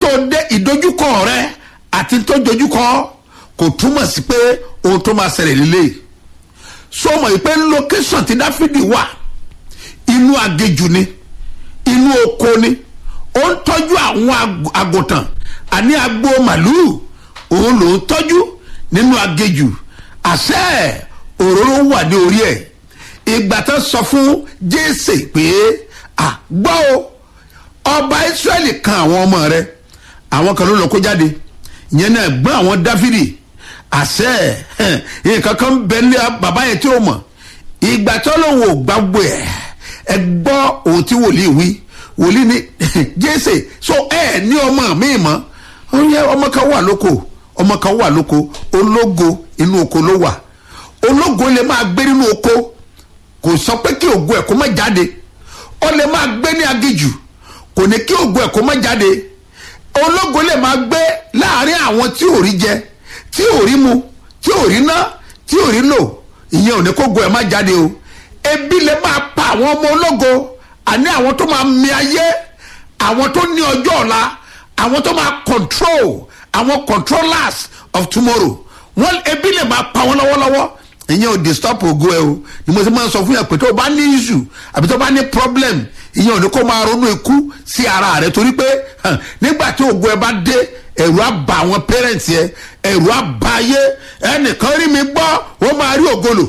tó dé ìdojúkọ rẹ àti tó dojúkọ kò túmọ̀ sí pé ohun tó máa ṣẹlẹ̀ lílé so mọ̀ pé location ti dáfídì wà inú agéjù ni inú oko ni ó ń tọ́jú àwọn àgùntàn àní agbo màlúù òun ló ń tọ́jú nínú agéjù àṣẹ òróró wà ní orí ẹ̀ ìgbà tó sọ fún jésè pé gbọ́ o ọba israẹli kan àwọn ọmọ rẹ àwọn kan ló lọ kó jáde ìyẹn náà gbọ́n àwọn dáfídì àṣẹ nǹkan kan bẹ ní bàbá yẹn tí ó mọ̀ ìgbà tó lóun ò gbàgbọ́ ẹ̀ ẹ gbọ́ ohun tí wòlíì wí wòlíì ní jésè so ẹ ní ọmọ mi mọ́ ọmọ kan wà lóko ọmọ kan wà lóko ológo inú oko ló wà ológo lè máa gbé nínú oko kò sọ pé kí ògo ẹ̀ kó má jáde ó lè máa gbé ní agijù kò ní kí ògo ẹ̀ kó má jáde ológo lè máa gbé láàrin àwọn tí ò rí jẹ tí ò rí mu tí ò rí ná tí ò rí lò ìyẹn ò ní kó ògo ẹ̀ má jáde o ebi lè máa pa àwọn ọmọ ológo àní àwọn tó máa mi ayé àwọn tó ní ọjọ́ ọ̀la àwọn tó máa control àwọn controllers of tomorrow wọn ebi lè máa pa wọn lọ́wọ́lọ́wọ́ ìyẹn ò disturb ògo ẹ o ni mo ti máa ń sọ fún yẹn pé tó o bá ní issue àbí tó o bá ní problem ìyẹn ò ní kó máa ronú ikú sí ara rẹ torí pé nígbà tí ògo ẹ bá dé ẹ̀rù á bà àwọn parents yẹ ẹ̀rù á bà ayé ẹnìkan rí mi gbọ́ ó máa rí ògolo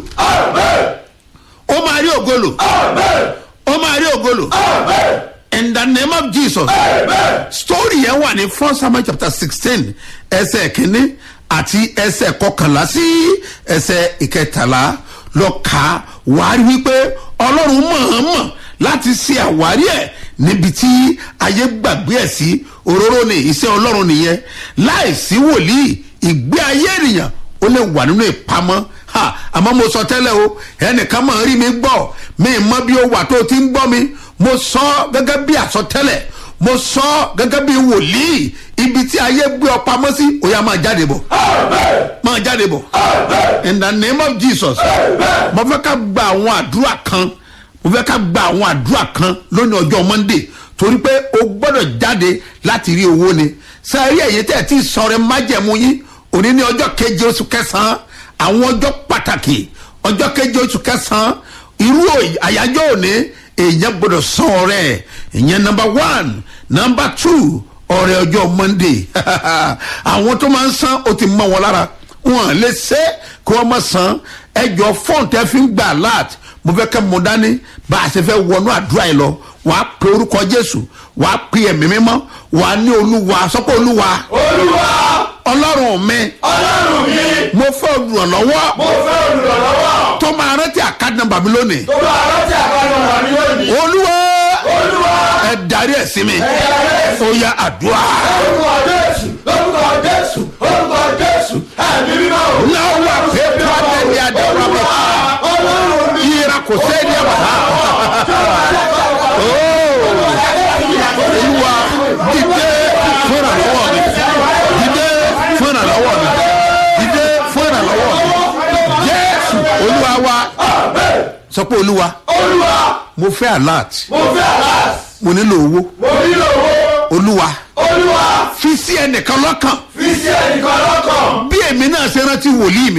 ó máa rí ògolo ó máa rí ògolo in the name of jesus story yẹn wà ní first samuel chapter sixteen ẹsẹ̀ kínní àti ẹsẹ̀ kọkànlá sí ẹsẹ̀ ìkẹtàlá lọ kà wàá rí wípé ọlọ́run mọ̀ọ́mọ̀ láti ṣe àwárí ẹ̀ níbi tí ayé gbàgbé ẹ̀ sí òróró ni iṣẹ́ ọlọ́run nìyẹn láìsí wòlíì ìgbé ayé ènìyàn ó lè wà nínú ìpamọ́ ha àmọ́ mo sọ tẹ́lẹ̀ o ẹnìkan máa rí mi gbọ́ mi mọ bí ó wà tó ti ń gbọ́ mi mo sọ gẹ́gẹ́ bí àsọtẹ́lẹ̀ mo sọ gẹ́gẹ́ bí wòlíì ibi tí ayé gbé ọ pamọ́ sí ó yá máa jáde bọ̀ máa jáde bọ̀ in the name of jesus mo fẹ́ ká gba àwọn àdúrà kan mo fẹ́ ká gba àwọn àdúrà kan lónìí ọjọ́ monday torí pé o gbọ́dọ̀ jáde láti rí owó ni sẹ́ẹ̀rí ẹ̀yẹ tẹ̀ tí sọ̀rọ̀ májẹ̀mú yín òní ní ọjọ́ keje oṣù kẹsàn-án àwọn ọjọ́ pàtàkì ọjọ́ keje oṣù kẹsàn-án irú àyájọ́ òní èèyàn gbọ́dọ̀ sọ ọ̀rẹ́ ìyẹn number one number two ọ̀rẹ́ ọjọ́ monday àwọn tó máa ń san ó ti mọ wọn lára wọn lè ṣe kí wọ́n má san ẹjọ́ fọ́ọ̀n tẹ́ fi ń gbà alert mo fẹ́ kẹ́ mo dání bá a ṣe fẹ́ wọnú àdúrà yìí lọ wàá pe orúkọ jésù wàá pe ẹ̀mí mímọ́ wàá ní olúwa sọ́kọ́ olúwa. olúwa. ọlọ́run mi. ọlọ́run mi. mo fẹ́ olùrànlọ́wọ́. mo fẹ́ olùrànlọ́wọ́. tó máa rántí àkáàdì nọ́mbà mi lónìí. tó bá rántí àkànnà wà ní lónìí. olúwa. olúwa. ẹ darí ẹ sí mi. ẹ darí ẹ sí mi. ó yá àdúrà. orúkọ jésù lórúkọ jésù orúkọ jésù ẹ̀mí mímọ́ o. náà wà pé pàdé ní àdéhùn àbọ̀ ọlọ́run mi. yíra kò sẹ́ni àbàtà. olúwa dìde fúnra lọ́wọ́ mi dìde fúnra lọ́wọ́ mi dìde fúnra lọ́wọ́ mi jésù olúwa wa sọ pé olúwa olúwa. mo fẹ́ alert mo fẹ́ alas. mo nílò owó mo nílò owó. olúwa olúwa. fi sí ẹnìkan lọ́kàn fi sí ẹnìkan lọ́kàn. bí èmi náà ṣe rántí wòlíì mi